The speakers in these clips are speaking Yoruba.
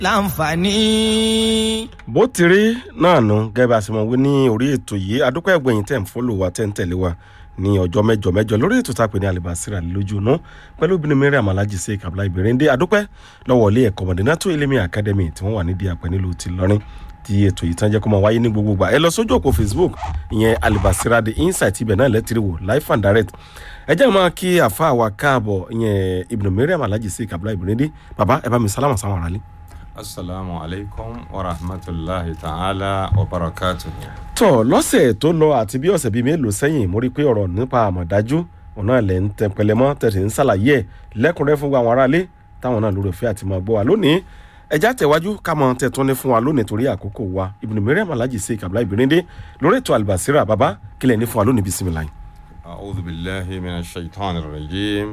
láǹfààní. bó ti rí náà nù gẹ́gẹ́ bá a ṣe mọ̀ wí ní orí ètò yìí adúpẹ́ ẹgbẹ̀yìn tẹ̀ ń fọ́lò wa tẹ̀ ń tẹ̀lé wa ní ọjọ́ mẹ́jọ mẹ́jọ lórí ètò tá a pè ní alibasira lójú inú pẹ̀lú obìnrin mẹ́rin àmàlájì sí kabla ìbẹ̀rẹ̀ndé adúpẹ́ lọ́wọ́ ilé ẹ̀kọ́ mọ̀dínátó ilé academy tí wọ́n wà nídìí àpẹ nílùú ti lọ́rin tí ètò yìí tán jẹ́ kó máa wáyé ní gbogbo gbà ẹ lọ sójú òpó facebook ìyẹn alibasira the insight ibẹ̀ náà lẹ́tìrì wò life and direct ẹ jẹ́ máa kí àfa wa káàbọ̀ ìyẹn ibùdó mẹ́rin àmàlájì sí kabla ìbẹ̀rẹ̀ndé bàbá ẹ bá mi sálámà sáwọn aráalé. asalaamu alaykum wa rahmatulahi ta'ala wa barakatuhu. tọ lọ́sẹ̀ tó lọ àti bí ọ̀sẹ̀ bíi mélòó sẹ́yìn mo rí i pé ọ̀rọ̀ nípa àmọ̀dájú ọ̀nà ilẹ̀ ń tẹ pẹlẹmọ́ tẹ̀sí ń ṣàlàyé ẹ̀ lẹ́kùnrẹ́ fún àwọn aráalé táwọn náà lórí òfin àti máa gbọ́ wa lónìí ẹja tẹ̀wájú ká mọ tẹ̀tún ní fún wa lónìí torí àkókò wa ibùdó mẹ́rẹ́ àmàlájì sí kabla ìbìrìndé lórí ètò àlùbàṣírà bàbá kílẹ̀ ní fún wa lónìí bisimilayi. أعوذ بالله من الشيطان الرجيم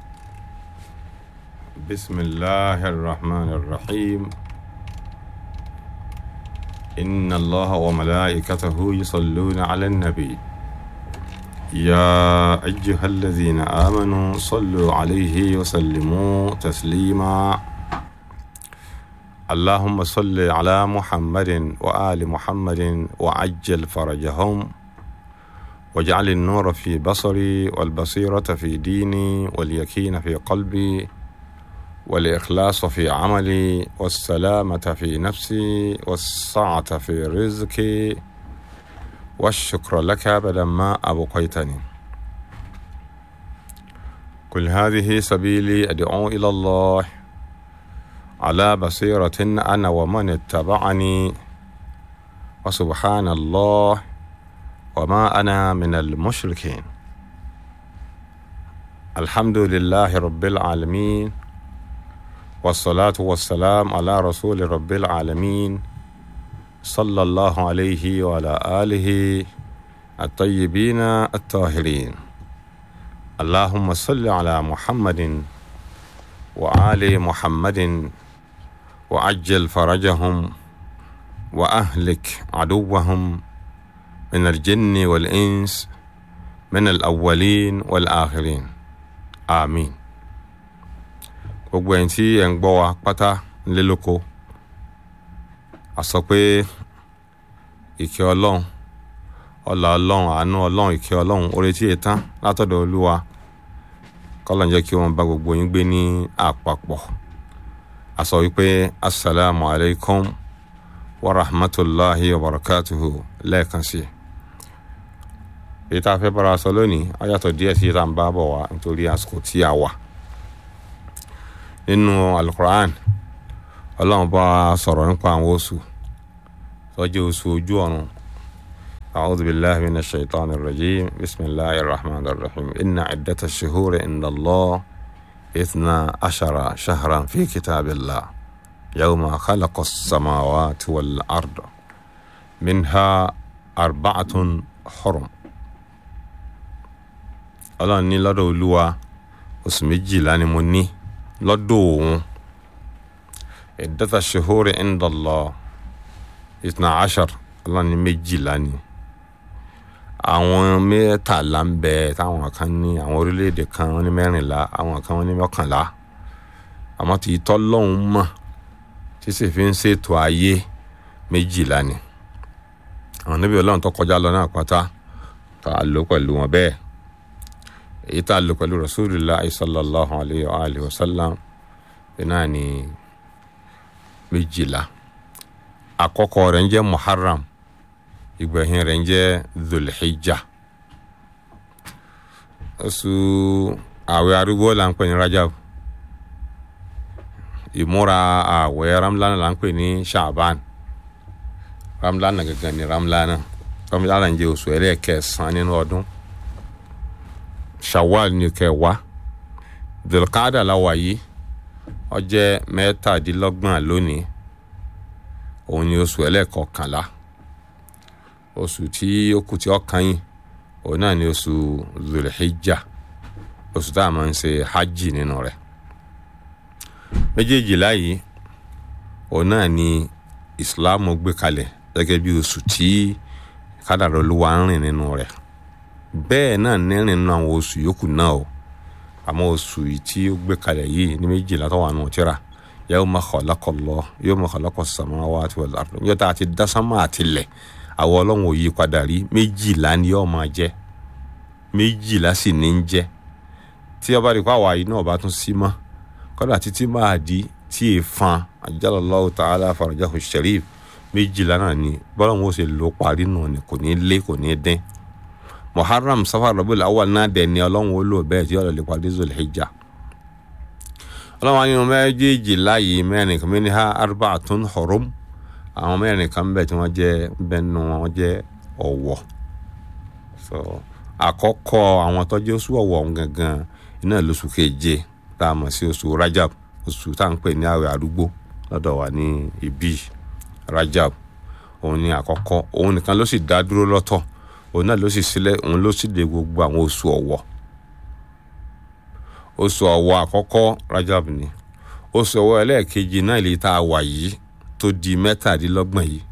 بسم الله الرحمن الرحيم إن الله وملائكته يصلون على النبي يا أيها الذين آمنوا صلوا عليه وسلموا تسليما اللهم صل على محمد وآل محمد وعجل فرجهم واجعل النور في بصري والبصيرة في ديني واليقين في قلبي والإخلاص في عملي والسلامة في نفسي والسعة في رزقي والشكر لك بدل ما أبقيتني كل هذه سبيلي أدعو إلى الله على بصيرة أنا ومن اتبعني وسبحان الله وما أنا من المشركين الحمد لله رب العالمين والصلاة والسلام على رسول رب العالمين صلى الله عليه وعلى آله الطيبين الطاهرين اللهم صل على محمد وآل محمد وعجل فرجهم وأهلك عدوهم من الجن والإنس من الأولين والآخرين آمين gbogbo ẹ̀yin tí ẹ̀ ń gbọ́ wa pátá nílé lóko a sọ pé ìkẹ́ ọlọ́run ọlà ọlọ́run àánú ọlọ́run ìkẹ́ ọlọ́run orí tí ì tán látọ̀dọ̀ olúwa kọ́lọ̀ ń jẹ́ kí wọ́n bá gbogbo yín gbé ní àpapọ̀ a sọ wípé asalaamu alaykum wa rahmatulahi wa barakatuhu lẹ́ẹ̀kan sí i èyí tá a fẹ́ bára sọ lónìí ó yàtọ̀ díẹ̀ sí tá à ń bá bọ̀ wá nítorí àsìkò tí a wà nínú alukur'an ọlọ́run bá sọ̀rọ̀ nípa àwọn oṣù sọ́jú oṣù ojú ọ̀run أعوذ بالله من الشيطان الرجيم بسم الله الرحمن الرحيم إن عدة الشهور عند الله إثنا عشر شهرا في كتاب الله يوم خلق السماوات والأرض منها أربعة حرم ọlọ́run ní lọ́dọ̀ olúwa oṣù méjìlá ni mo ní lọ́dọ̀ òun ìdẹ́ta ṣehóre ẹ̀ńdọ̀lọ́ ìtàn àṣàr ọlọ́run ní méjìlá ni àwọn mẹ́tàlá ń bẹ táwọn kan ní àwọn orílẹ̀-èdè kan wọ́n ní mẹ́rìnlá àwọn kan wọ́n ní mọ́kànlá àmọ́ tí ìtọ́ lọ́hùn mọ̀ tí sì fi ń ṣètò ayé méjìlá ni àwọn níbi ọlọ́run tó kọjá lọ náà pátá tá a lò pẹ̀lú wọn bẹ́ẹ̀ èyí tá a lò pẹ̀lú rasulillah sallallahu alayhi wa alayhi wa sallam náà ni méjìlá àkọ́kọ́ rẹ̀ ń jẹ́ muharram ìgbẹ̀yìn rẹ̀ ń jẹ́ dhulhijja oṣù àwẹ̀ arúgbó là ń pè ní rajab ìmúra àwẹ̀ ramlana là ń pè ní shaaban ramlana gangan ni ramlana ramlana ń jẹ́ oṣù ẹlẹ́ẹ̀kẹsàn-án nínú ọdún shawwal ní kẹwàá dhulqaada la wà yìí ó jẹ́ mẹ́tàdínlọ́gbọ̀n lónìí òun ni oṣù ẹlẹ́ẹ̀kọkànlá oṣù tí ó kù tí ó kàn yín òun náà ni oṣù zulhijja oṣù tá a máa ń ṣe hajj nínú rẹ̀ méjèèjìlá yìí òun náà ni islam gbé kalẹ̀ gẹ́gẹ́ bí oṣù tí kádàrá olúwa ń rìn nínú rẹ̀ bẹ́ẹ̀ náà ní rìn nínú àwọn oṣù yòókù náà o àmọ́ oṣù yìí tí ó gbé kalẹ̀ yìí ní méjìlá tó wà nù tíra yawma khalaqallah yawma khalaqa samawati wal ard yóò tá a ti dá sánmà àtilẹ̀ àwọn ọlọ́run ò yí padà rí méjìlá ni yóò máa jẹ́ méjìlá sì ní ń jẹ́ tí ọba rí pàwọ́ àyè náà bá tún sí mọ́ kọ́dà títí máa di tí è fan ajalallahu ta'ala farajahu sharif méjìlá náà ni bọ́lá wọn ó ṣe lò parí náà ni kò ní lé kò ní dín muharram safar rabiul awwal náà dẹ̀ ni ọlọ́run ó lò bẹ́ẹ̀ tí ọ̀rọ̀ lè parí zulhijja ọlọ́run nínú méjèèjì láàyè mẹ́rin kan ní ha arba'atun hurum àwọn mẹ́rin kan bẹ̀ tí wọ́n jẹ́ bẹ́ẹ̀ nù wọ́n jẹ́ ọ̀wọ̀ so àkọ́kọ́ àwọn tọ́jú oṣù ọ̀wọ̀ gangan iná lóṣù keje tá a mọ̀ sí oṣù rajab oṣù tá à ń pè ní àwẹ̀ àdúgbò lọ́dọ̀ wa ní ibi rajab òun ni àkọ́kọ́ òun nìkan ló sì dá dúró lọ́tọ̀ òun náà ló sì sílẹ̀ òun ló sì dé gbogbo àwọn oṣù ọ̀wọ̀ oṣù ọ̀wọ̀ àkọ́kọ́ rajab ni oṣù ọ̀wọ̀ ẹlẹ́ẹ̀kejì náà lè tá a wà yìí tó di mẹ́tàdínlọ́gbọ̀n yìí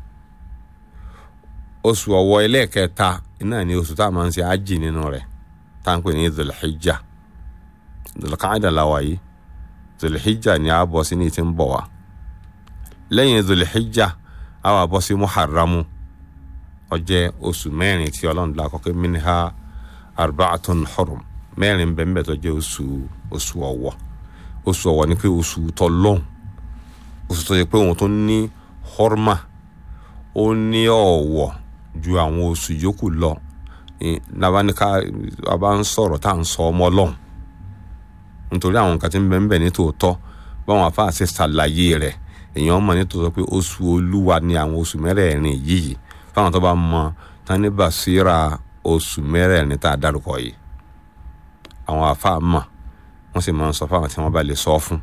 oṣù ọ̀wọ̀ ẹlẹ́ẹ̀kẹta náà ni oṣù tá a máa ń ṣe ájì nínú rẹ̀ tá à ń pè ní zulhijja zulqaada la wà yìí zulhijja ni a bọ̀ sí ní ti ń bọ̀ wá lẹ́yìn zulhijja a wà bọ́ sí muharramu ó jẹ́ oṣù mẹ́rin tí ọlọ́run dá kọ́kẹ́ minha arba'atun hurum mẹ́rin bẹ́ẹ̀ tó jẹ́ oṣù oṣù ọ̀wọ̀ oṣù ọ̀wọ̀ ni pé oṣù tọ́lọ́hún oṣù tó yẹ pé òun tó ní hurma ó ní ọ̀wọ̀ ju àwọn oṣù yòókù lọ nabanika a bá ń sọ̀rọ̀ tá à ń sọ ọmọ ọlọ́run nítorí àwọn nǹkan tí ń bẹ ń bẹ ní tòótọ́ báwọn afáà ṣe ṣàlàyé rẹ̀ èèyàn mọ̀ ní tòótọ́ pé oṣù olúwa ni àwọn oṣù mẹ́rẹ̀ẹ̀rin yìí fáwọn tó bá mọ tán ní bàṣírà oṣù mẹ́rẹ̀ẹ̀rin tá a dárúkọ yìí àwọn afáà mọ̀ wọ́n sì máa ń sọ fáwọn tí wọ́n bá lè sọ fún.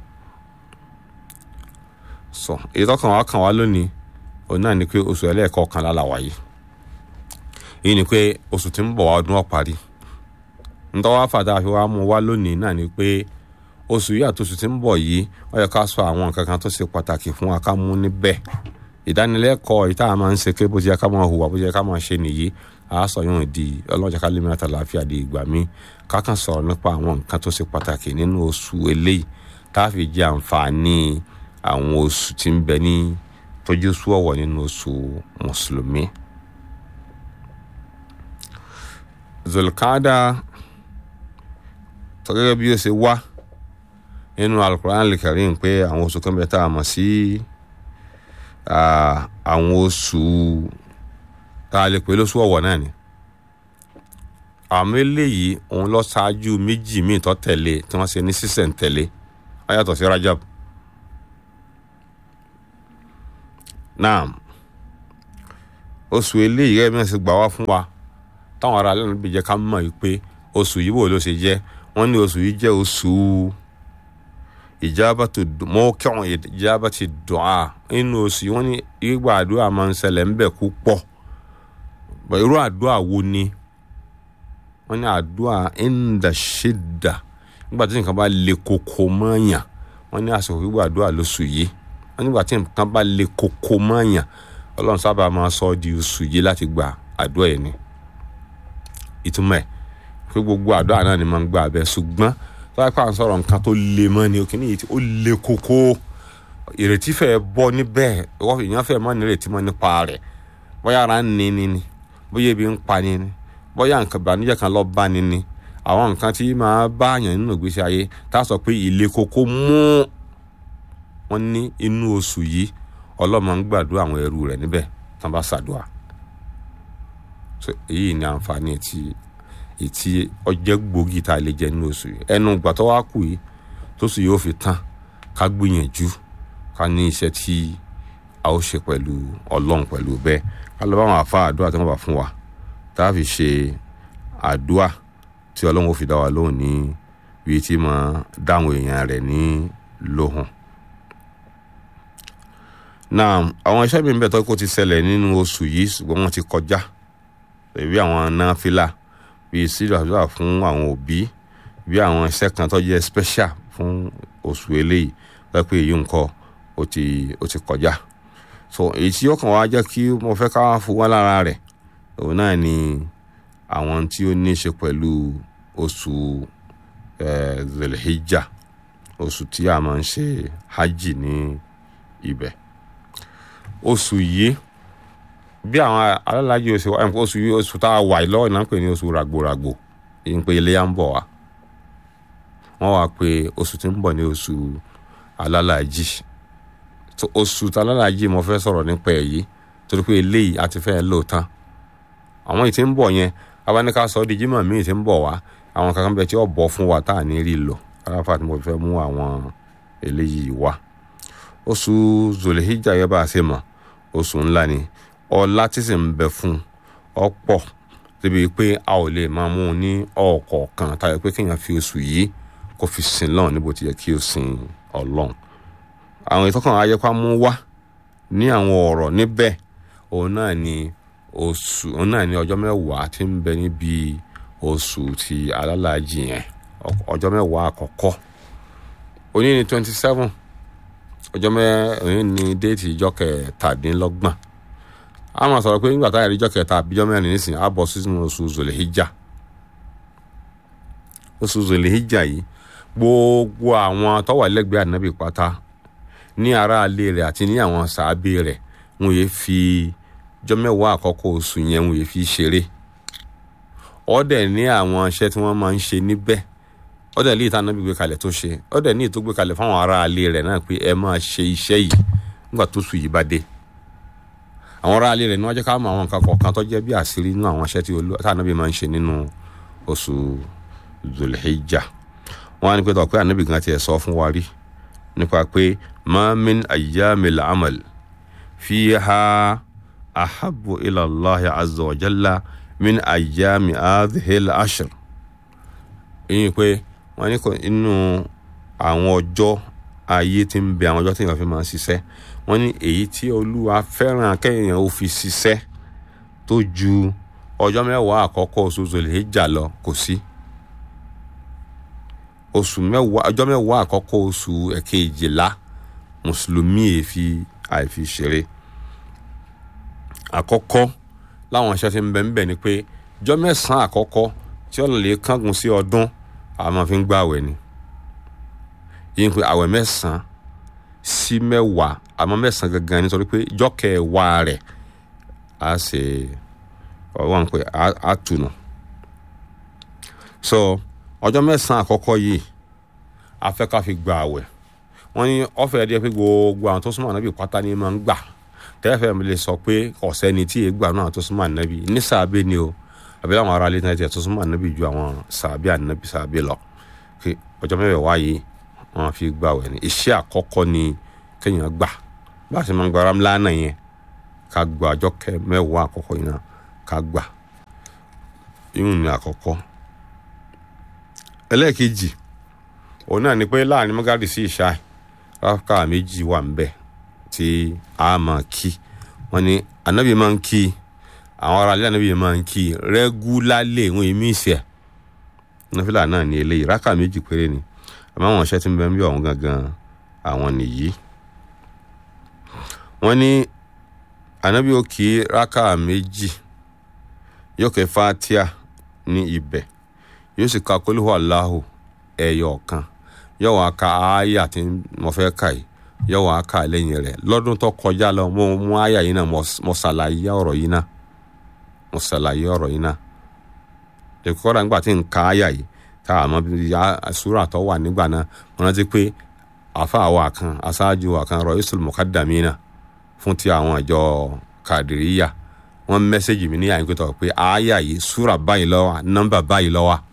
sọ èyí tọkàn wá kàn wá lónìí òun náà ni pé oṣù ẹlẹ́ẹ̀kọ̀ọ̀kanlá la wà yìí èyí ni pé oṣù tí ń bọ̀ wá ọdún ọ̀parí ntọ́wá fàdá fi wá mú wá lónìí náà ni pé oṣù yìí àti oṣù tí ń bọ̀ yìí ó yẹ ká sọ àwọn nǹkan kan tó ṣe pàtàkì fún wa ká mú níbẹ̀ ìdánilẹ́kọ̀ọ́ ìta máa ń ṣe pé bó ti yẹ ká máa hùwà bó ti yẹ ká máa ṣe nìyí a sọ yóò di ọlọ́jà ká lèmi àtàlàáfíà di ìgbà mi ká kàn sọ̀rọ̀ nípa àwọn nǹkan tó ṣe pàtàkì nínú oṣù eléyìí tá a fi jẹ àǹfààní àwọn oṣù tí ń bẹ ní tójú sú ọ̀wọ̀ nínú oṣù mùsùlùmí. zulkada tó gẹ́gẹ́ bí ó ṣe wá nínú alukur'an al-karim pé àwọn oṣù kan bẹ tá a mọ̀ sí àwọn oṣù tá a lè pè lóṣù ọ̀wọ̀ náà ni àmọ́ eléyìí òun lọ ṣáájú méjì míì tó tẹ̀lé tí wọ́n ṣe ní sísẹ̀ntẹ̀lé ó yàtọ̀ sí rajab náà oṣù eléyìí gẹ́gẹ́ bí wọ́n ṣe gbà wá fún wa táwọn ará lẹ́nu bí jẹ́ ká mọ̀ yìí pé oṣù yìí wò ló ṣe jẹ́ wọ́n ní oṣù yìí jẹ́ oṣù ìjábàtò mọ́kàn ìjábàtò dùá nínú oṣù yìí wọ́n ní ìgbà àdúrà máa ń ṣẹlẹ̀ ń bẹ̀ púpọ̀ irú àdúrà wo ni wọ́n ní àdúrà ẹ̀ńdà ṣẹ̀dà nígbà tí nǹkan bá le koko mọ́ọ̀yàn wọ́n ní àsìkò gbígbà àdúrà lóṣù yìí wọ́n nígbà tí nǹkan bá le koko mọ́ọ̀yàn ọlọ́run sábà máa sọ ọ́ di oṣù yìí láti gba àdúrà yìí ni ìtumọ̀ ẹ̀ pé gbogbo àdúrà náà ni máa ń gba abẹ ṣùgbọ́n tó bá pàrọ̀ sọ̀rọ̀ nǹkan tó le mọ́ ni òkè ní ó le koko ìrètí fẹ́ bọ́ níbẹ̀ èèyàn fẹ́ mọ́ nírètí mọ́ nípa rẹ̀ bóyá ara ń ní ni ni bóyá ebi ń pa ni ni bóyá nǹkan ìbànújẹ́ kan lọ bá ni ni àwọn nǹkan tí máa bá àyàn nínú ìgbésí ayé tá a sọ pé ilé koko mú wọn ní inú oṣù yìí ọlọ́mọ ń gbàdúrà àwọn ẹrú rẹ̀ níbẹ̀ tán bá ṣàdúrà èyí ni àǹfààní ti ìtì ọjẹ́ gbòógì tá a lè jẹ nínú oṣù yìí ẹnu ìgbà tó wá kù yìí tó sì yóò fi tán ká gbìyànjú ká ní iṣẹ́ tí a ó ṣe pẹ̀lú ọlọ́run pẹ̀lú bẹ́ẹ̀ ká lọ bá wọn àfa àdúrà tí wọ́n bá fún wa tá a fi ṣe àdúrà tí ọlọ́run ó fi dá wa lóhùn ní ibi tí mo dáhùn èèyàn rẹ̀ ní lóhùn. náà àwọn iṣẹ́ mi ń bẹ̀ tó kó ti ṣẹlẹ̀ nínú oṣù yìí ṣùgbọ́n wọ́n ti kọjá bí àwọn náfìlà bíi sílẹ̀ àdúrà fún àwọn òbí bí àwọn iṣẹ́ kan tó jẹ́ special fún oṣù eléyìí lọ́pẹ́ èyí nǹkan ó ti ó ti kọjá so èyí tí ó kàn wá jẹ́ kí mo fẹ́ ká fún wá lára rẹ̀ òun náà ni àwọn tí ó ní í ṣe pẹ̀lú oṣù zulhijja oṣù tí a máa ń ṣe hajj ní ibẹ̀ oṣù yìí bí àwọn alálàájì oṣù wa oṣù yìí oṣù tá a wà yìí lọ́wọ́ náà ń pè ní oṣù ràgbòràgbò èyí ń pè iléyà ń bọ̀ wá wọ́n wá pé oṣù tí ń bọ̀ ní oṣù alálàájì oṣù tí alálàájì mo fẹ́ sọ̀rọ̀ nípa ẹ̀ yìí torí pé eléyìí a ti fẹ́ lò tán àwọn yìí tí ń bọ̀ yẹn abáníká sọ ọ́ di jímọ̀ míì tí ń bọ̀ wá àwọn kankan bẹ tí ó bọ̀ fún wa tá à ní rí lò aláfà tí mo fẹ́ mú àwọn eléyìí wá oṣù zolihijja yẹn bá a ṣe mọ̀ oṣù ńlá ni ọlá tí sì ń bẹ fún ọ̀pọ̀ débi pé a ò lè máa mú un ní ọ̀kọ̀ọ̀kan tayọ pé kéèyàn fi oṣù yìí kó fi sìn lọ́run níbo ti yẹ kí o sìn ọlọ́run àwọn ìtọ́kàn ayẹ́pá mú wá ní àwọn ọ̀rọ̀ níbẹ̀ òun náà ni oṣù òun náà ni ọjọ́ mẹ́wàá tí ń bẹ níbi oṣù ti alálàájì yẹn ọjọ́ mẹ́wàá àkọ́kọ́ òní ni twenty seven ọjọ́ mẹ́ òní ni déètì ìjọ kẹtàdínlọ́gbọ̀n a máa sọ̀rọ̀ pé nígbà táyà ìjọ kẹta àbíjọ́ mẹ́rin nísìnyí á bọ̀ sínú oṣù zòlèhíjà oṣù zòlèhíjà yìí gbogbo àwọn tó wà lẹ́gbẹ̀ẹ́ ànábì pátá ní aráalé rẹ̀ àti ní àwọn sàábé rẹ̀ wọn yéé fi ọjọ́ mẹ́wàá àkọ́kọ́ oṣù yẹn wọn yéé fi ṣeré ọ̀dẹ̀ ní àwọn iṣẹ́ tí wọ́n máa ń ṣe níbẹ̀ ọ̀dẹ̀ ní ìta ànábì gbé kalẹ̀ tó ṣe ọ̀dẹ̀ ní ìtó gbé kalẹ̀ fáwọn aráalé rẹ̀ náà pé ẹ máa ṣe iṣẹ́ yìí nígbà tó sùn yìí bá dé àwọn aráalé rẹ̀ ní wọ́n jẹ́ ká mọ àwọn nǹkan kọ̀ọ̀kan tó jẹ́ bí àṣírí nínú àwọn iṣẹ́ tí ànábì máa ń ṣe nínú oṣù zulhijja wọ́n á ní pé tọ́ pé ànábì gan tiẹ̀ sọ fún wa rí nípa pé ma min ayyamil amal fiha ahabu ila allah azza wa jalla min ayyami adhil ashr ìyẹn pé wọ́n ní inú àwọn ọjọ́ ayé tí ń bẹ àwọn ọjọ́ tí èèyàn fi máa ń ṣiṣẹ́ wọ́n ní èyí tí olúwa fẹ́ràn kéèyàn ó fi ṣiṣẹ́ tó ju ọjọ́ mẹ́wàá àkọ́kọ́ oṣù Zulhijja lọ kò sí oṣù mẹ́wàá ọjọ́ mẹ́wàá àkọ́kọ́ oṣù ẹ̀kejìlá mùsùlùmí èéfi àìfi ṣeré àkọ́kọ́ láwọn iṣẹ́ tí ń bẹ ń bẹ ni pé ọjọ́ mẹ́sàn-án àkọ́kọ́ tí ọ̀nà lè kángun sí ọdún a máa fi ń gbà àwẹ̀ ni yìí ń pé àwẹ̀ mẹ́sàn-án sí mẹ́wàá àmọ́ mẹ́sàn-án gangan nítorí pé ọjọ́ kẹwàá rẹ̀ á ṣe ọwọ́n pé á tùnú so ọjọ́ mẹ́sàn-án àkọ́kọ́ yìí a fẹ́ ká fi gba àwẹ̀ wọ́n ní ọ̀fẹ́ ẹ̀dí pé gbogbo àwọn tó súnmọ́ ànábì pátá ni máa ń gbà tẹ́lẹ̀fẹ́ mi lè sọ pé ọ̀sẹ́ ni tí ègbà náà tó súnmọ́ ànábì ní sàbẹ̀ ni o àbí láwọn ará ilé náà tiẹ̀ tó súnmọ́ ànábì ju àwọn sàbẹ̀ ànábì sàbẹ̀ lọ pé ọjọ́ mẹ́wàá wáyé wọ́n fi gba àwẹ̀ ni iṣẹ́ àkọ́kọ́ ni kéèyàn gbà bá a ṣe máa ń gba ramlana yẹn ká gba ọjọ́ mẹ́wàá àkọ́kọ́ yìí náà ká gbà ìhùn ni àkọ́kọ́ ẹlẹ́ẹ̀kejì òun náà ni pé láàrin mọ́gàdì sí ìṣá rákà méjì wà ń bẹ̀ tí a máa kí wọ́n ní ànábì máa ń kí àwọn ará ilé ànábì máa ń kí rẹ́gúlálẹ̀ ìwọ̀n èmi ìṣẹ̀ náfìlà náà ní eléyìí rákà méjì péré ni àmọ́ àwọn iṣẹ́ tí ń bẹ ń bí ọ̀hún gangan àwọn nìyí wọ́n ní ànábì ó kí rákà méjì yóò kẹ́ fatia ní ibẹ̀ yóò sì ka kólíhù aláhù ẹyọ kan yóò wá ka àyà tí mo fẹ́ kà yìí yóò wá ka lẹ́yìn rẹ̀ lọ́dún tó kọjá lọ mo mú àyà yìí náà mo ṣàlàyé ọ̀rọ̀ yìí náà mo ṣàlàyé ọ̀rọ̀ yìí náà èkókọ́dà nígbà tí n ka àyà yìí tá a mọ àsúrà tó wà nígbà náà mo rántí pé àfa àwa kan aṣáájú wa kan Ra'isul Muqaddamina fún ti àwọn ìjọ Kàdìríyà wọ́n mẹ́sẹ̀gì mi ní àyìnkú tó pé àyà yìí súrà báyìí ló wà nọ́mbà báyìí ló wà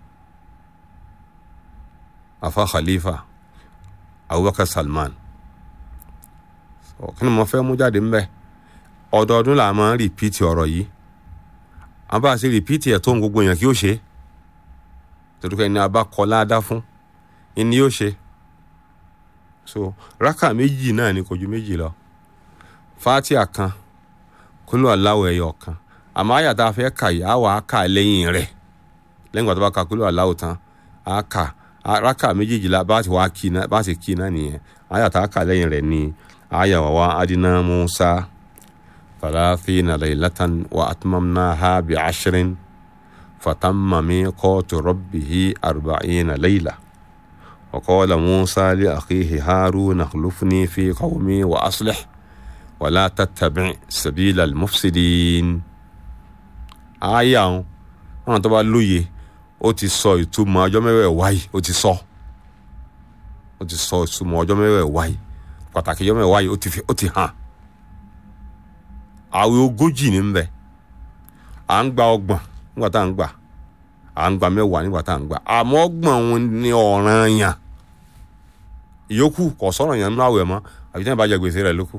afa khalifa abubakar salman kí ni mo fẹ́ mú jáde ńbẹ ọdọọdún là máa ń rìpíìtì ọ̀rọ̀ yìí àwọn bá a ṣe rìpíìtì ẹ̀ tó ń gbogbo èèyàn kí ó ṣe torí pé ẹni a bá kọ láadá fún ẹni yóò ṣe so rákà méjì náà ni kò ju méjì lọ fatia kan kúlù aláwọ̀ ẹ̀yọ̀ kan àmọ́ àyà tá a fẹ́ kà yìí á wà á kà lẹ́yìn rẹ̀ lẹ́yìn ìgbà tó bá ka kúlù aláwọ̀ tán á kà raka méjèèjìlá bá ti wá kí náà bá ti kí náà nìyẹn àyà tá a kà lẹ́yìn rẹ̀ ni àyà wà wá adina musa thalathina laylatan wa atmamnaha bi ashrin fatamma miqatu rabbihi arba'ina layla وقال موسى لأخيه هارون اخلفني في قومي وأصلح ولا تتبع سبيل المفسدين àyà wọn àwọn tó bá lóye ó ti sọ ìtumọ̀ ọjọ́ mẹ́wẹ̀ẹ̀wá yìí ó ti sọ ó ti sọ ìtumọ̀ ọjọ́ mẹ́wẹ̀ẹ̀wá yìí pàtàkì ọjọ́ mẹ́wẹ̀ẹ̀wá yìí ó ti fi ó ti hàn àwẹ̀ ogójì ní bẹ à ń gba ọgbọ̀n nígbà tá à ń gbà à ń gba mẹ́wàá nígbà tá à ń gbà àmọ́ ọgbọ̀n òun ni ọ̀ràn yàn ìyókù kò sọ̀rọ̀ yàn nínú àwẹ̀ mọ́ àbí tí wọ́n bá jẹ gbèsè rẹ̀ lókù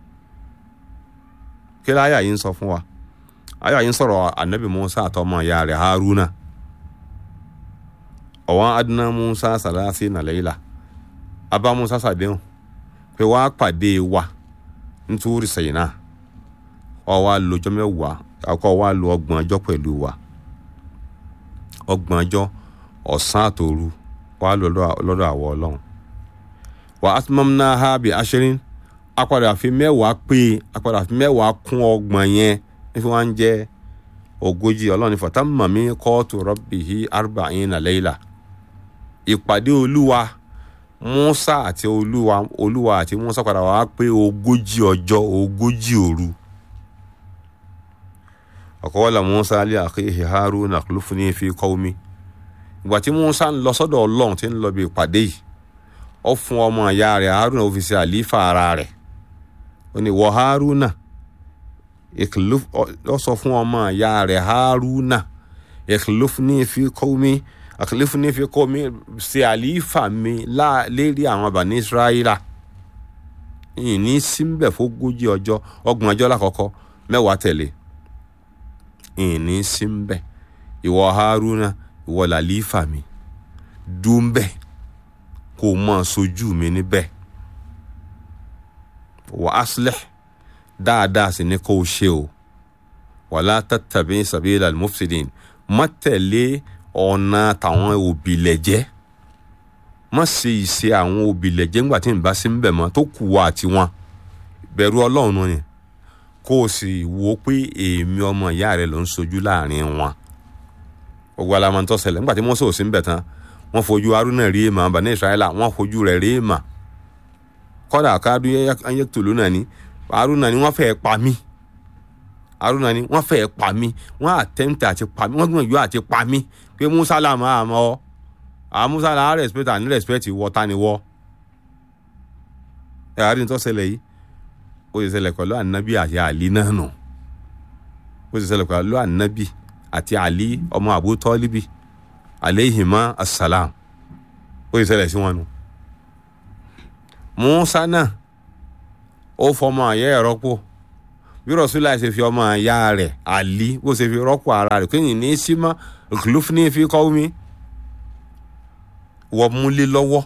kí láyà yìí ń sọ fún wa àyà yìí ń sọ̀rọ̀ anabi musa àtọmọ ìyá rẹ̀ haruna ọ̀wọ́n adúná musa sàlásì nàlẹ́yìlá abá musa sàdéhùn pé wàá pàdé wa nítorí sẹ́yìn náà ọ wá lo ọjọ́ mẹ́wàá akọ wá lo ọgbọ̀n ọjọ́ pẹ̀lú wa ọgbọ̀n ọjọ́ ọ̀sán àtòru wá lọ lọ́dọ̀ àwọ̀ ọlọ́run wà á tún mọ́mú náà ha bí aṣẹ́rin apàdà fi mẹ́wàá pé apàdà fi mẹ́wàá kún ọgbọ̀n yẹn nífi wọ́n ń jẹ́ ogójì ọlọ́run fọ̀tá mọ̀mí kóòtù rọ́bìhí arba'ina layla ìpàdé olúwa musa àti olúwa olúwa àti musa padà wá pé ogójì ọjọ́ ogójì òru ọ̀kọ́wọ́lá musa alẹ́ àkéhì haruna akhlufni fi qawmi ìgbà tí musa ń lọ sọ́dọ̀ ọlọ́run tí ń lọ bí ìpàdé yìí ó fún ọmọ ìyá rẹ̀ haruna ó fi ṣe àlífà ara rẹ̀ ó ní wọ haruna ó sọ fún ọmọ ìyá rẹ̀ haruna akhlufni fi qawmi akhlufni fi qawmi ṣe àlífà mi lérí àwọn bani israẹla ìní síbẹ̀ fógójì ọjọ́ ọgbọ̀n ọjọ́ lákọ̀ọ́kọ́ mẹ́wàá tẹ̀lé ìní sí ń bẹ ìwọ haruna ìwọ làlífà mi dúnbẹ kó o mọ sojú mi níbẹ̀ wà aslih dáadáa sì ni kó o ṣe o wàlá tattabi sabila al-mufsidin má tẹ̀lé ọ̀nà tàwọn òbílẹ̀jẹ́ má ṣe ìṣe àwọn òbílẹ̀jẹ́ ńgbà tí n bá sí ń bẹ̀ mọ́ tó kù wá àti wọn bẹ̀rù ọlọ́run ni kó o sì wo pé èmi ọmọ ìyá rẹ ló ń sojú láàrin wọn gbogbo alamọ̀ntọ́ ṣẹlẹ̀ nígbà tí Mósè ò sí ń bẹ̀ tán wọ́n fojú Haruna rí èèmà bani Israẹla wọ́n fojú rẹ̀ rí èèmà kọ́dà káàdù ayé tòlú náà ni Haruna ni wọ́n fẹ́ẹ́ pa mí Haruna ni wọ́n fẹ́ẹ́ pa mí wọ́n àtẹ́ǹtẹ̀ àti pa mí wọ́n gbìyànjú àti pa mí pé Musa làmọ́ àmọ́ ọ àwọn Musa là á respect àní respect wọ́ ta ni wọ́ ẹ̀ àríntọ́ ṣẹlẹ̀ yìí ó sì ṣẹlẹ̀ pẹ̀lú ànábì àti àlí náà nù ó sì ṣẹlẹ̀ pẹ̀lú ànábì àti àlí ọmọ àbú tọ́líbì alayhima assalam ó sì ṣẹlẹ̀ sí wọn nù. Musa náà ó fọmọ àyẹ́ ẹ̀ rọ́pò bí Rasulullah ṣe fi ọmọ àyá rẹ̀ àlí bó ṣe fi rọ́pò ara rẹ̀ kéyìn ní símá khulufni fi qawmi wọ́n múlé lọ́wọ́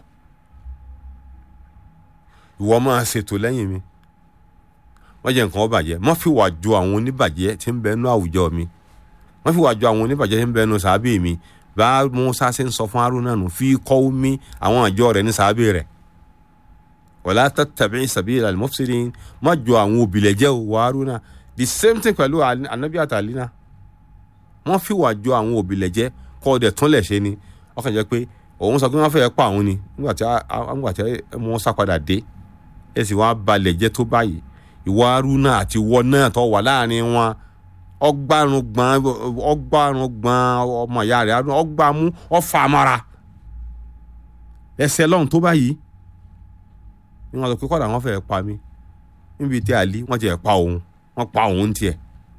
ìwọ máa ṣètò lẹ́yìn mi wọ́n jẹ́ nǹkan ọ̀bàjẹ́ wọ́n fi wà jọ àwọn oníbàjẹ́ tí ń bẹ nú àwùjọ mi wọ́n fi wà jọ àwọn oníbàjẹ́ tí ń bẹ nú sàábì mi bá Musa ṣe ń sọ fún Haruna nù fi kọ́ mi àwọn àjọ rẹ̀ ní sàábì rẹ̀ wala tattabi sabila al-mufsidin má jọ àwọn òbílẹ̀jẹ́ wọ Haruna the same thing pẹ̀lú anabi àtàlínà wọ́n fi wà jọ àwọn òbílẹ̀jẹ́ kọ́ ọdẹ tún lẹ̀ ṣe ni ọkàn jẹ́ pé òun sọ pé wọ́n fẹ́ pa òun ni nígbà tí Musa padà dé ẹ sì wá balẹ̀ jẹ́ tó báyìí ìwọ Haruna àti ìwọ náà tó wà láàrin wọn ọgbàrún gbọn ọgbàrún gbọn ọmọ ìyá rẹ̀ Haruna ọgbàmú ọfàmọra ẹsẹ lọhùn tó báyìí ni wọn sọ pé kọ́dà wọn fẹ́ẹ́ pa mí níbi tí àlí wọn ti ẹ̀ pa òun wọn pa òun tiẹ̀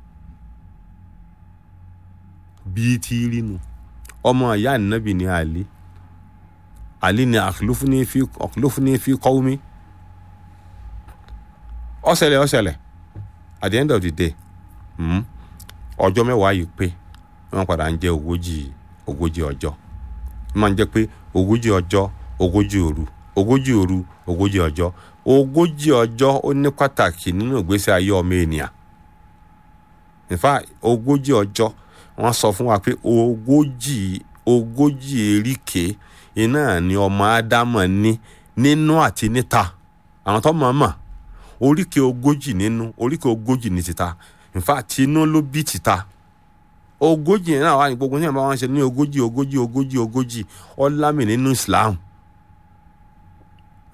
bíi tí rí nu ọmọ ìyá ànábì ní àlí àlí ni akhlufni fi qawmi ọ̀sẹ̀lẹ̀ ọ̀sẹ̀lẹ̀ at the end of the day ọjọ́ mẹ́wàá yìí pé wọ́n padà ń jẹ́ ogójì ogójì ọjọ́ máa ń jẹ́ pé ogójì ọjọ́ ogójì òru ogójì òru ogójì ọjọ́ ogójì ọjọ́ ó ní pàtàkì nínú ìgbésí ayé ọmọ ènìyàn in fact ogójì ọjọ́ wọ́n sọ fún wa pé ogójì ogójì eríkèé iná ni ọmọ ádámọ̀ ní nínú àti níta àwọn tó mọ̀ mọ̀ oríkèé ogójì nínú oríkèé ogójì ní títa in fact tinú ló bí títa ogójì yẹn náà wà ní gbogbo ní àbá wọn ṣe ní ogójì ogójì ogójì ogójì ọlámì nínú Islam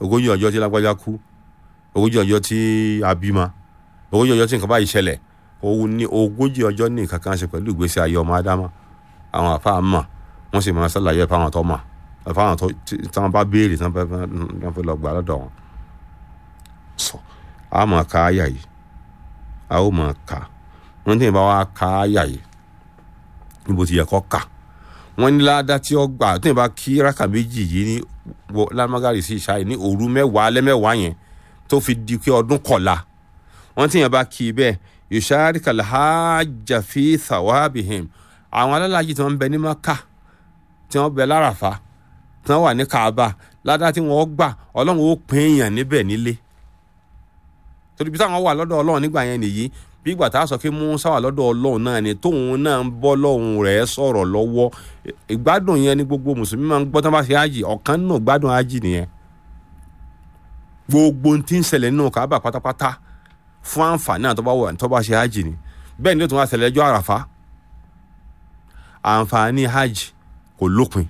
ogójì ọjọ́ tí lágbájá kú ogójì ọjọ́ tí a bímọ ogójì ọjọ́ tí nǹkan báyìí ṣẹlẹ̀ òun ní ogójì ọjọ́ ní nǹkan kan ṣe pẹ̀lú ìgbésí ayé ọmọ ádámà àwọn àfa mọ̀ wọ́n sì máa ṣàlàyé fáwọn tó mọ̀ fáwọn tó tí wọ́n bá béèrè tí wọ́n fẹ́ lọ gbà lọ́dọ̀ wọn. sọ a máa ka àyà yìí a ó máa ka wọ́n tí ì bá wa ka àyà yìí níbo ti yẹ kọ́ kà wọ́n ní ládàá tí ó gbà tí ì bá kí rákà méjì yìí ní lámàgàrí sí ìṣáyè ní òru mẹ́wàá lẹ́mẹ́wàá yẹn tó fi di pé ọdún kọ̀la wọ́n tí ì bá kí i bẹ́ẹ̀ yusharika alhajja fi thawabihim àwọn alálàájì tí wọ́n ń bẹ ní maka tí wọ́n bẹ láràfá tí wọ́n wà ní kaaba ládàá tí wọ́n gbà ọlọ́run ó pín èèyàn níbẹ̀ nílé torí bí táwọn wà lọ́dọ̀ ọlọ́run nígbà yẹn nìyí bí ìgbà tá a sọ pé musa wà lọ́dọ̀ ọlọ́run náà ni tóun náà ń bọ́ lọ́hùn rẹ̀ sọ̀rọ̀ lọ́wọ́ ìgbádùn yẹn ni gbogbo mùsùlùmí máa ń gbọ́ tí wọ́n bá ṣe ájì ọ̀kan nínú gbádùn ájì nìyẹn gbogbo tí ń ṣẹlẹ̀ nínú kaaba pátápátá fún àǹfààní àti tọ́ba wà tọ́ba ṣe hajj ni bẹ́ẹ̀ ni ó tún wá ṣẹlẹ̀ ẹjọ́ àràfá àǹfààní hajj kò lópin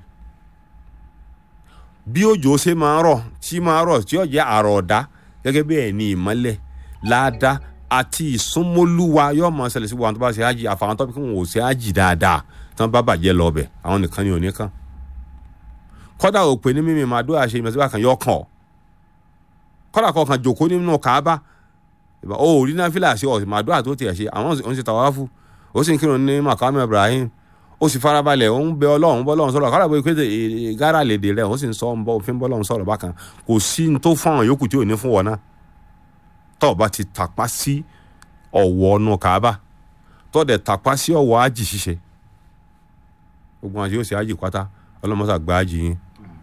bí òjò ṣe máa ń rọ̀ tí máa ń rọ̀ tí ó jẹ́ àrọ̀ ọ̀dá gẹ́gẹ́ bẹ́ẹ̀ ni ìmọ́lẹ̀ láàdá àti ìsúnmọ́lúwa yóò máa ṣẹlẹ̀ sí wọn tó bá ṣe hajj àfàwọn tó bí wọn ò ṣe hajj dáadáa tí wọ́n bá bàjẹ́ lọ bẹ̀ àwọn nìkan ni ò ní kàn kọ́dà òpè ní mímì màdúrà ṣe ìmọ̀síwá kan yọ kàn ọ́ kọ́dà kọ̀ọ̀kan jòkó nínú kàábà ó rí náfìlà sí ọ̀sìn màdúrà tó tiẹ̀ ṣe àwọn ò ń ṣe tàwáfù ó sì ń kírun ní makamu ibrahim ó sì farabalẹ̀ ó ń bẹ ọlọ́run bọ́ ọlọ́run sọ̀rọ̀ kọ́dà bó pé gárà lèdè rẹ̀ ó sì ń sọ ń bọ́ òfin bọ́ ọlọ́run sọ̀rọ̀ bákan kò sí ní tó fún àwọn yòókù tí ò ní fún wọn náà tó o bá ti tàpá sí ọ̀wọ́ ọ̀nù kàábà tó o dẹ̀ tàpá sí ọ̀wọ́ ájì ṣíṣe gbogbo àwọn àti yóò ṣe ájì pátá ọlọ́mọṣà gba ájì yín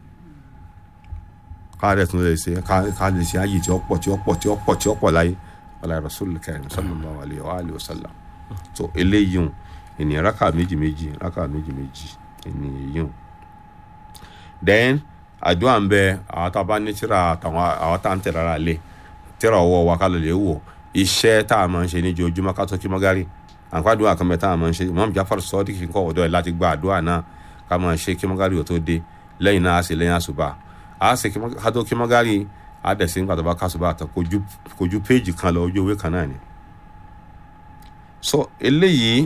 káàdẹ̀ tún lè ṣe ká lè ṣe ájì tí ó pọ̀ tí ó pọ̀ tí ó pọ̀ tí ó pọ̀ láyé wàlá rasul karim sallallahu alayhi wa alihi wa sallam so eléyìí hùn ènìyàn raka méjì méjì raka méjì méjì ènìyàn yìí hùn then àdúrà ń bẹ àwọn tá a bá ní tíra àtàwọn àwọn tá a ń tẹ̀lé ara lé tíra ọwọ́ wa ká lè lè wò iṣẹ́ tá a máa ń ṣe ní ojoojúmọ́ ká tó kí mọ́gárì àǹfààdúrà kan bẹ tá a máa ń ṣe Imam Jafar Sadiq kí n kọ́ ọ̀dọ́ ẹ̀ láti gba àdúrà náà ká máa ṣe kí mọ́gárì ò tó dé lẹ́yìn náà a sì lẹ́yìn àṣùbà a sì ká tó kí mọ́gárì a dẹ̀ sí nígbà tó bá kásùbà àtọ̀ kojú péjì kan lọ ojú ewé kan náà ni so eléyìí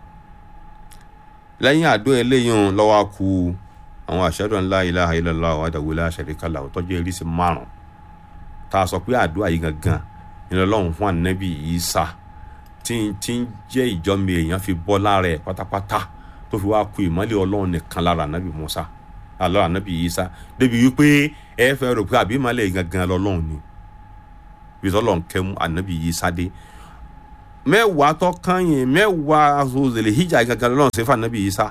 lẹ́yìn àdó eléyìí hàn lọ́wọ́ ku àwọn ashhadu an la ilaha illallah wahdahu la sharika lahu tọ́jú eréṣin márùn tá a sọ pé àdúrà yìí gangan ìlú ọlọ́run fún ànábì Ìsá tí tí ń jẹ́ ìjọ́mi èèyàn fi bọ́ lára ẹ̀ pátápátá tó fi wá ku ìmọ́lẹ̀ ọlọ́run nìkan lára ànábì Mùsá àlọ́ ànábì Ìsá débi wípé ẹ fẹ́ rò pé àbí ìmọ́lẹ̀ yìí gangan lọ́lọ́run ni bí tọ́lọ́run kẹ́mu ànábì Ìsá dé mẹ́wàá tó kányìn mẹ́wàá azòzèlè hijab gangan lọ́lọ́run ṣe fún ànábì Ìsá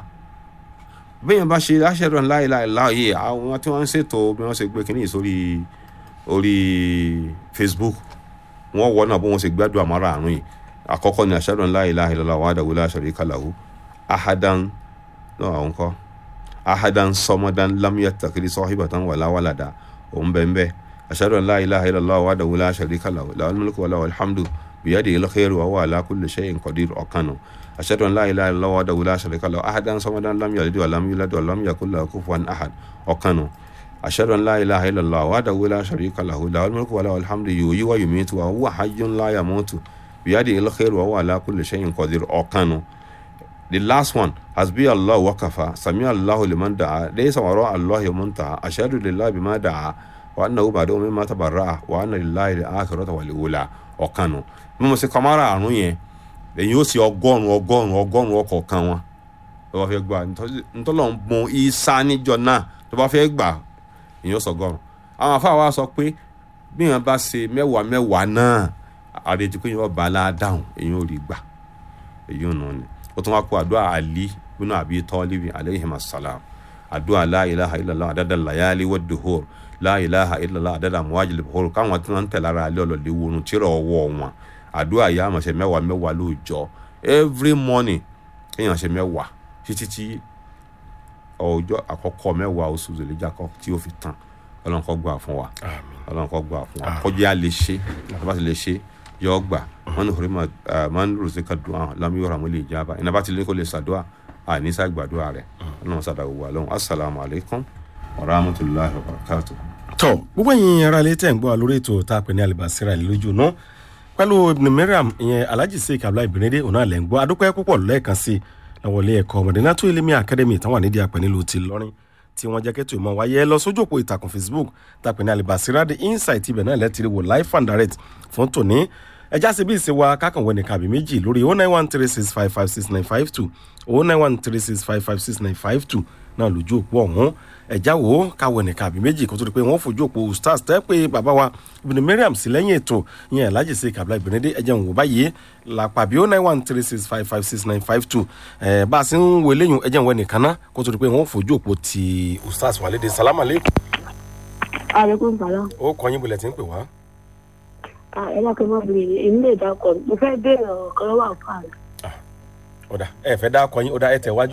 bẹ́ẹ̀ bá ṣe ashhadu an la ilaha illallah yìí àwọn tí wọ́n ń ṣètò bí wọ́n ṣe gbé kínní sórí orí Facebook wọ́n wọ náà bó wọ́n ṣe gbádùn àmọ́ra àrùn yìí àkọ́kọ́ ni ashhadu an la ilaha illallah wahdahu la sharika lahu ahadan náà àwọn kọ́ ahadan sọmadan lam yattakhidh sahibatan wala walada òun bẹ́ẹ̀ bẹ́ẹ̀ ashhadu an la ilaha illallah wahdahu la sharika lahu lahul mulku wa lahul hamdu biyadihil khairu wa huwa ala kulli shay'in qadir ọ̀kan nù ashhadu an la ilaha illallah wahdahu la sharika lahu ahadan sọmadan lam yalid wa lam yulad wa lam yakul lahu kufuwan ahad ọ̀kan nù ashhadu an la ilaha illallah wahdahu la sharika lahu lahul mulku wa lahul hamdu yuhyi wa yumitu wa huwa hayyun la yamutu biyadihil khairu wa huwa ala kulli shay'in qadir ọ̀kan nù the last one hasbi allah wakafa sami allahu liman da'a laysa wara allah muntaha ashhadu lillahi bima da'a wa annahu ba'da mimma tabarra'a wa anna lillahi al-akhirata wal ula ọ̀kan nù bí mo ṣe kọ́ mara àrùn yẹn èyí ó sì ọgọ́rùn ọgọ́rùn ọgọ́rùn ọkọ̀ọ̀kan wọn tó bá fẹ́ gbà ntọ́lọ̀ ń bun isa níjọ náà tó bá fẹ́ gbà èyí ó sọgọ́rùn àwọn afáà wa sọ pé bí wọn bá ṣe mẹ́wàá mẹ́wàá náà àrètí pé yóò bá a dáhùn èyí ò rí gbà èyí ò nù ni ó tún wá kó àdúrà àlí bínú àbí tọ́líbi alayhim assalam àdúrà la ilaha illallah àdàdà layali wad duhur la ilaha illallah àdàdà muwajil buhur káwọn tí wọn ń tẹ̀lé ara alẹ́ ọ̀lọ́lẹ̀ wọnú tíra ọwọ́ wọn àdúrà yà á máa ṣe mẹ́wàá mẹ́wàá lóòjọ́ every morning kéèyàn ṣe mẹ́wàá títí tí ọjọ́ àkọ́kọ́ mẹ́wàá oṣù zèléjà kọ́ tí ó fi tàn ọlọ́run kó gbà fún wa ọlọ́run kó gbà fún wa kọjá a lè ṣe àbá ti lè ṣe yọ gbà wọn ní orímọ máa ń rò sí ká dùn àwọn lámú yọrọ àwọn ilé ìjábá iná bá ti lé kó lè ṣàdúrà àníṣà gbàdúrà rẹ ọlọ́run ṣàdàwọ̀ wà lọ́hùn assalamu alaikum wa rahmatullahi wa barakatuh. tọ gbogbo ẹ̀yin ará ilé tẹ̀ ń gbọ́ wa lórí ètò tá a pè ní alibasira ìlú lójú náà pẹ̀lú ibn mariam ìyẹn alhaji sheik abdullahi benede òun náà lẹ́ ń gbọ́ adúpẹ́ púpọ̀ lẹ́ẹ̀kan sí i lọ́wọ́ ilé ẹ̀kọ́ Madinatu Elimi Academy táwọn ànídìí àpẹ nílùú ti lọ́rin tí wọ́n jẹ́ kẹ́tù ìmọ̀ wáyé ẹ lọ sójú òpó ìtàkùn Facebook tàpẹ́ ní alibasira the insight ibẹ̀ náà lẹ́tìrì wò live and direct fún tòní ẹjá sí bí ìṣe wa kákànwé nìkan àbí méjì lórí oh nine one three six five five six nine five two oh nine one three six five five six nine five two náà lójú òpó ọ̀hún ẹ̀já wo káwé nìkan àbí méjì kó tó di pé wọ́n fojú òpó stars tẹ́ pé bàbá wa ibùdó mariam sí lẹ́yìn ètò ìyẹn alhaji sheik abdullahi benede ẹ̀jẹ̀ ń wò báyìí làpàbí oh nine one three six five five six nine five two ẹ̀ bá a sì ń wo eléyìí ẹ̀jẹ̀ ń wọ nìkan ná kó tó di pé wọ́n fojú òpó ti ustaz wàlédè salamu aleykum. aleykum salaam. ó kọ́ yín bulẹ̀ tí ń pè wá. ẹ dákẹ́ mọ́ bìrì èmi lè dákọ̀ mo fẹ́ béèrè ọ̀rọ̀ kan lọ́wọ́ àfáà rẹ̀. ọ̀dà ẹ fẹ́ dá kọ́ yín ọ̀dà ẹ tẹ̀ wájú.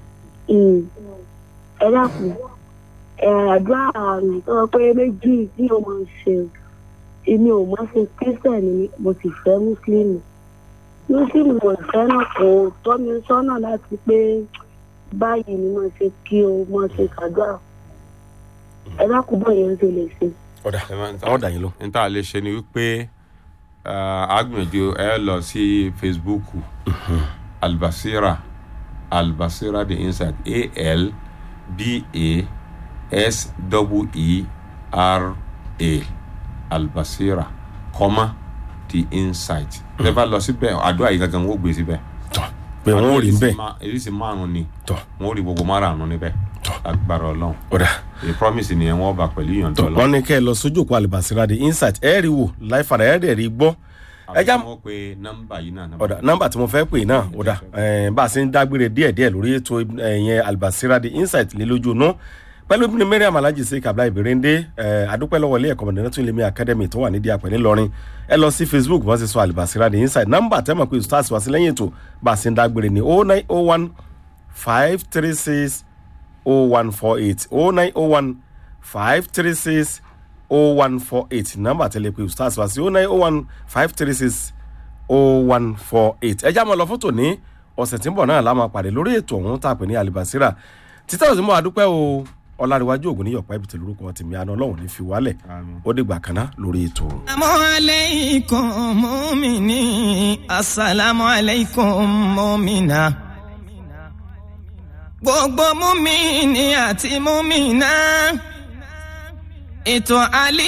ẹ dákun ẹ àdúrà àmì tó sọ pé méjì tí o máa ń ṣe èmi ò máa ṣe kírísítẹ̀nì ni mo sì fẹ́ mùsùlùmí mùsùlùmí mo fẹ́ náà kò tọ́ mi sọ́nà láti pé báyìí ni mo ṣe kí o mo ṣe kàdúrà ẹ dákun bọ̀ yẹn ṣe lè ṣe. ọ̀dà àwọn dà yín ló. n ta lè ṣe ni wípé agbẹ̀jọ ẹ lọ sí facebook albasira albasira the inside a l b a s w e r a albasira comma the inside. ẹ bá lọ síbẹ̀ àdúrà yìí gangan wọ́n gbé síbẹ̀. tọ́ pé wọ́n ò rí bẹ́ẹ̀. èyí márùn ni tọ́ wọ́n rí gbogbo márùn níbẹ̀ Tọ́. agbára ọlọ́run ọ̀dà the promise ni wọ́n bá pẹ̀lú ìyọ̀ǹda tọ́ ọlọ́run. wọ́n ní kẹ́ ẹ lọ sójú òpó alibasira the insight ẹ rí wò láìfàdà ẹ dẹ̀ rí gbọ́. ẹ já àbí wọ́n pe nọ́mbà yìí náà. ọ̀dà nọ́mbà tí mo fẹ́ pè náà ọ̀dà ẹ̀, bá a ṣe ń dágbére díẹ̀díẹ̀ lórí ètò ẹ̀yẹn alibasira the insight lé lójú inú pẹ̀lú bí mariam alhaji sheik abdullahi berende ẹ̀, adúpẹ́ lọ́wọ́ ilé ẹ̀kọ́ Madinatu Elimi Academy tó wà nídìí àpẹ̀ ńìlọrin ẹ lọ sí facebook wọ́n ti sọ alibasira the insight nọ́mbà tẹ́mọ̀ pé stars wá sí lẹ́yìn ètò bá a ṣe ń dágbére ní oh nine oh one five three six oh one four eight oh nine oh one five three six oh one four eight nọ́mbà tẹ́lẹ̀ pé stars wá sí oh nine oh one five three six oh one four eight ẹ já mọ́ lọ fótó ní ọ̀sẹ̀ tí ń bọ̀ náà la máa pàdé lórí ètò ọ̀hún tá a pè ní alibasira títí ọ̀sẹ̀ mọ́ adúpẹ́ o ọ̀làríwájú ògùn ní yọ̀pá ibìtì lórúkọ tèmi àná ọlọ́run ní fi wálẹ̀ Àmín. ó dìgbà kan náà lórí ètò. Assalamu alaikum mumini Assalamu alaikum mumina Gbogbo mumini àti mumina Ètò alẹ́